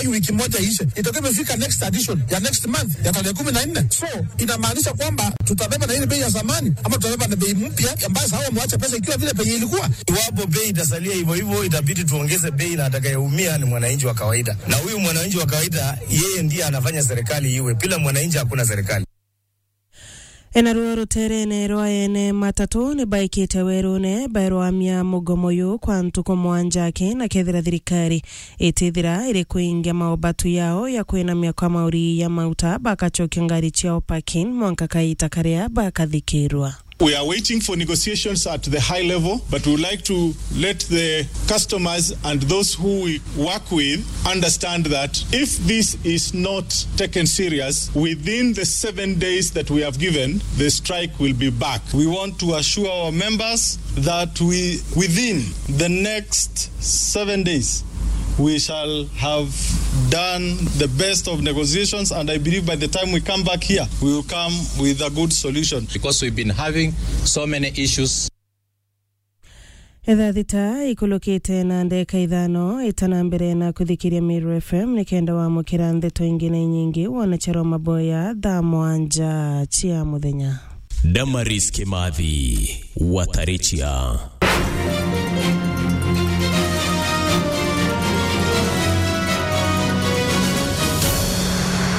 hii wiki moja ishe, itakuwa imefika next edition ya next month ya tarehe kumi na nne. So inamaanisha kwamba tutabeba na ile bei ya zamani ama tutabeba na bei mpya ambayo sawa, mwacha pesa ikiwa vile bei ilikuwa. Iwapo bei itasalia hivyo hivyo, itabidi tuongeze bei, na atakayeumia ni mwananchi wa kawaida, na huyu mwananchi wa kawaida yeye ndiye anafanya serikali iwe. Bila mwananchi hakuna serikali. enaruo ruterene rwa ene matatu ni baikite werune bairwamia mugomo yu kwa ntuko mwanjaki na kethira thirikari itithira iri kuingia maobatu yao ya kwinamia kwa mauri ya mauta bakachokia ngari ciao parking mwanka kaita karia bakathikirwa We are waiting for negotiations at the high level, but we would like to let the customers and those who we work with understand that if this is not taken serious, within the seven days that we have given, the strike will be back. We want to assure our members that we, within the next seven days, we shall have done the best of negotiations, and I believe by the time we come back here, we will come with a good solution. because we've been having so many issues etha thita ikulukite na ndeka ithano itana mbere na kuthikiria Meru FM nikenda wamukira ndeto ingine nyingi wonecharwa maboya thaa mwanja cia muthenya Damaris Kimathi Watarichia